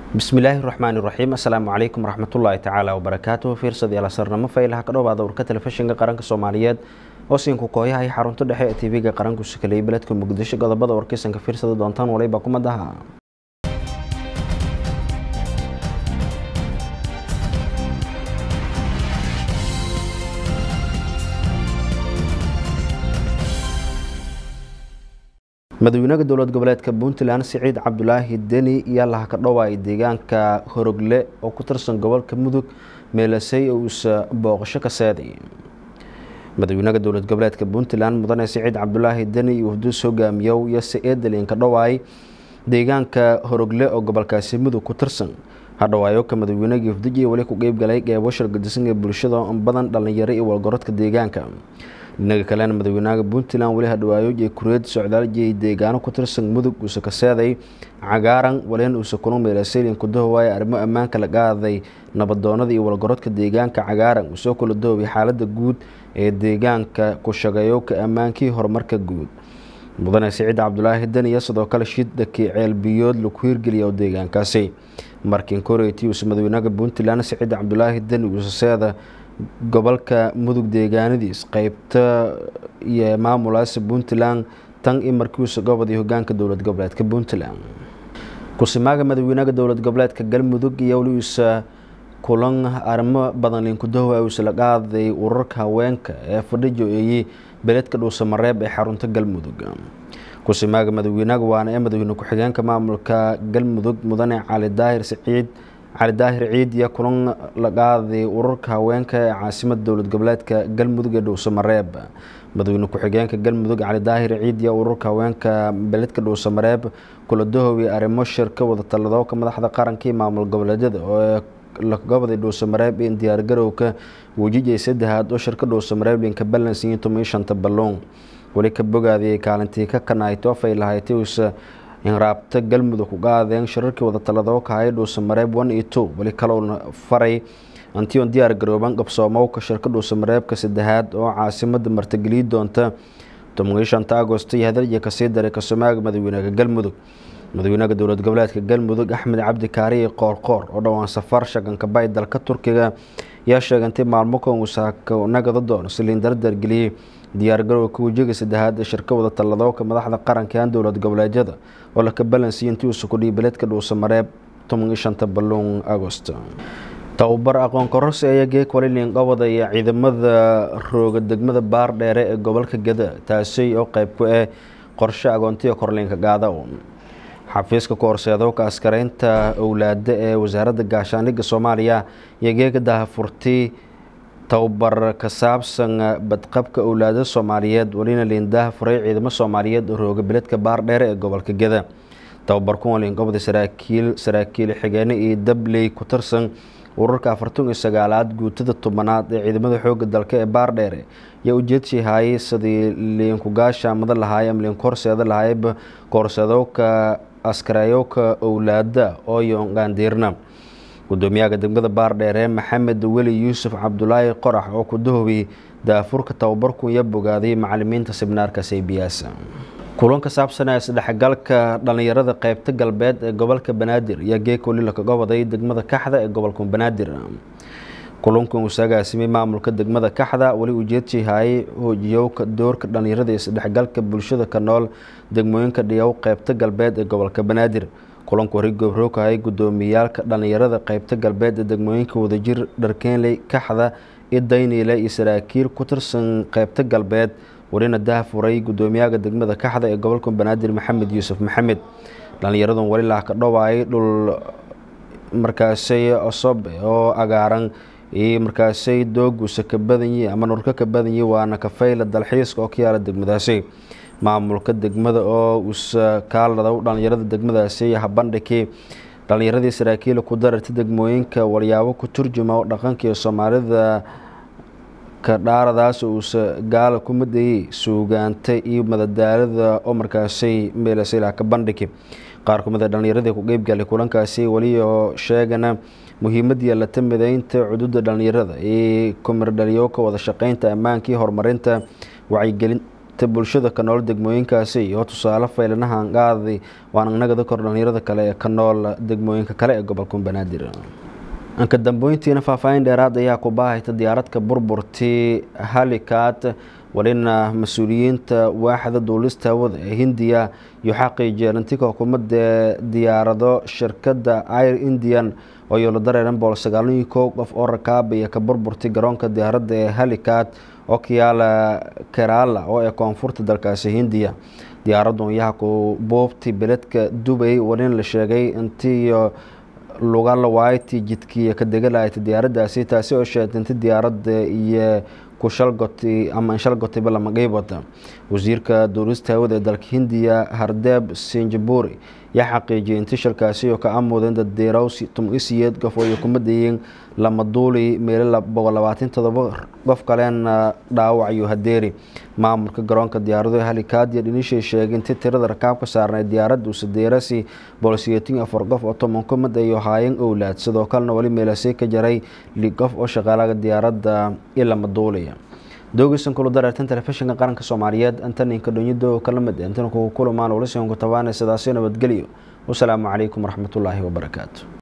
bismillaahi raxmaani raxiim assalaamu calaykum waraxmatullaahi tacaala wabarakaatuhu fiirsadayaal sarnamo faylaha ka dhowaada warka telefishinka qaranka soomaaliyeed oo siinku kooyahay xarunta dhexe ee tv-ga qaranku sakaleyay beledka muqdisho godobada warkeysanka fiirsada doontaan waliba kumadaha madaxweynaha dowlad goboleedka puntland siciid cabdulaahi deni iyo laha ka dhowaay deegaanka horogle oo ku tirsan gobolka mudug meelasay oo uusa booqasho ka seeday madaxweynaha dowlad goboleedka puntland mudane siciid cabdulaahi deni iyo wafduus hogaamiyow iyo se-eedalin ka dhowaay deegaanka horogle oo gobolkaasi mudug ku tirsan hadhawaayo ka madaxweynehii wafdiji weli ku qeybgalay qeybo shirgadisan ee bulshada badan dhalinyaro iyo walgorodka deegaanka dhinaga kalena madaxweynaha puntland weli hadhawaayo iyo kureed socdaaljiay deegaano ku tirsan mudug uuse ka seeday cagaaran waleen uuse kuna meelaseylin ku dahowaaya arrimo ammaanka la qaaday nabadoonada iyo walgorodka deegaanka cagaaran uusoo kula dahoway xaalada guud ee deegaanka ku shaqeeyo ka ammaankii horumarka guud mudane siciid cabdulaahi daniya sidoo kale shidakii ceelbiyood lagu hirgeliya oo deegaankaasi markiin koreyti uuse madaxweynaha puntland siciid cabdulaahi dani uuse seeda gobolka mudug deegaanadiis qeybta iyo maamulaasi puntland tan i markiiuusa gobodii hogaanka dowlad goboleedka puntland kusimaaga madaxweynaha dowlad goboleedka galmudug iyo weliuusa kulan arrimo badan linkudahowa uuse la qaaday urarka haweenka ee fadhijo eeyi beledka dhuusa mareeb ee xarunta galmudug kusimaaga madaxweynaha waana ee madaxweyne ku-xigeenka maamulka galmudug mudane cali daahir siciid cali daahir ciid iyo kulan la qaaday urarka haweenka ee caasimada dowlad goboleedka galmudug ee dhuusa mareeb madaxweyne ku-xigeenka galmudug cali daahir ciid iyo urarka haweenka beledka dhuusa mareeb kula dahowi arrimo shirka wada taladooka madaxda qaranka iyo maamul goboleedyada oo goboday dhuusa mareeb in diyaargarowka wejijay saddexaad oo shirka dhuusa mareeb linka balans iyo toban shanta balloon weli ka bogaadiyay kaalintii ka kanaayto afay lahayti uuse inraabta galmudug ku qaadeen shirarkii wada taladoo kahaya dhuusa mareeb one iyo two weli kalouna faray antion diyaar garooban qabsoomowka shirka dhuusa mareebka saddexaad oo caasimada martigeliyi doonta toban shanta agosto iyo hadalya kasii daray kasomaaga madaxweynaha galmudug madaxweynaha dowlad goboleedka galmudug axmed cabdi kaariye qoorqoor oo dhowaan safar shaganka bay dalka turkiga yaa sheegantay maalmo kan uu nagada doono siliin dardargeliyey diyaargarowka wejiga saddexaad ee shirka wada talladooka madaxda qarankan dowlad goboleedyada oo laka balansiya intii uusa kudhiyi beledka dhuusa mareeb toban iyo shanta balluun agost tababar aqoon kororsi ayaa geeg walilin qobada iyo ciidamada rooga degmada baar dheere ee gobolka gada taasi oo qeyb ku ah qorshe agoontiga korliinka gaada xafiiska ku-horseedowka askareynta owlaada ee wasaaradda gaashaandhigga soomaaliya iyo geega dahafurti tababar ka saabsan badqabka owlaada soomaaliyeed welina liindaha furay ciidamo soomaaliyeed oo rooga beledka baar dheere ee gobolka geda tababarkun waa liinqobda saraakiil saraakiil xigeene iyo dabley ku tirsan urarka afartan iyo sagaalaad guutada tobanaad ee ciidamada xooga dalka ee baar dheere yaa ujeedshii haayay sidii liinku gaashaamada lahaay ama liinku horseeda lahaayba kahorseedowka askareeyowka owlaada oo yoonqaandiirna gudoomiyaha degmada baardheere maxamed weli yuusuf cabdulaahi qorax oo ku dahowiyey daafurka tababarku iyo bogaaday macalimiinta sibnaarka saybiyaas kulan ka saabsanaa isdhexgalka dhalinyarada qeybta galbeed ee gobolka banaadir iyo geeka weli laka goboday degmada kaxda ee gobolka banaadir kulankan uu saagaasimay maamulka degmada kaxda weli ujeedshii haayay hoojiyowka doorka dhalinyarada isdhexgalka bulshada ka nool degmooyinka dhiyow qeybta galbeed ee gobolka banaadir kulanku hori goobroogahayay gudoomiyaalka dhalinyarada qeybta galbeed ee degmooyinka wadajir dharkeenley kaxda iyo dayniile iyo saraakiil ku tirsan qeybta galbeed welina daha furay gudoomiyaha degmada kaxda ee gobolka banaadir maxamed yuusuf maxamed dhalinyaradan weli lah ka dhowaayay dhul markaasay osobe oo agaaran iyo markaasay dooguusa ka badanyi ama nurka ka badanyi waana kafayla dalxiiska oo ka yaala degmadaasi maamulka degmada oo usa kaaladaw dhalinyarada degmadaasi habandhigii dhalinyaradii saraakiila ku dararta degmooyinka walyaabo ku turjuma oo dhaqanka iyo soomaalida ka dhaaradaas uusa gaala ku madayey suugaanta iyo madadaalada oo markaasay meelasaylah ka bandhigi qaar kumid a dhalinyaradii ku qeybgalay kulankaasi weli oo sheegana muhiimadii lata mideynta cududa dhalinyarada iyo kumirdhaliyowka wada shaqeynta ammaankii horumarinta wacyigelin ta bulshada ka nool degmooyinkaasi iyo tusaale faylanahan qaadi waan agnagada kor dhalinyarada kale ee ka nool degmooyinka kale ee gobolka banaadir anka dambeyntiina faahfaahin dheeraad ayaa ku baahayta diyaaradka burburtii halikat walina mas-uuliyiinta waaxda duulista hawada ee hindiya iyo xaqiijiyeen intika xukuumadda diyaarado shirkadda air indian oo yoolo dareeran bool sagaalaniyo kow qof oo rakaabaya ka burburtay garoonka diyaaradda ee halikat oo kayaala kerala oo ee koonfurta dalkaasi hindiya diyaaraddu ayaha ku buubtay beledka dubay walina la sheegay intiiyo lugala waaytii jidkiiyo ka degalayta diyaaraddaasi taasi oo sheegtay inti diyaaradda iyo ku shalgotay ama inshalgotayba lama qeybada wasiirka duulista hawada ee dalka hindiya hardeeb sinjaburi yaa xaqiijiyay inti shalkaasi oo ka amudeen daddeerow tumisiyeed qof oo kumadayiin lama duuli meelo boqol labaatan todoba qof kalena dhaawac iyo hadeeri maamulka garoonka diyaarado halikaadiya dhinishay sheegay inti tirada rakaabka saarnay diyaaradda usadeerasi boolsiyeetin afar qof oo toban kumid ay haayeen owlaad sidoo kalena weli meelasay ka jaray li qof oo shaqaalaga diyaaradda i lama duulaya doogisan kulu dareertan telefishinka qaranka soomaaliyeed antaninka dhonyado kala mid intan kugu kulamaan walisinku tabaana sidaasi nabadgelyo wasalaamu calaykum waraxmatullaahi wabarakaatu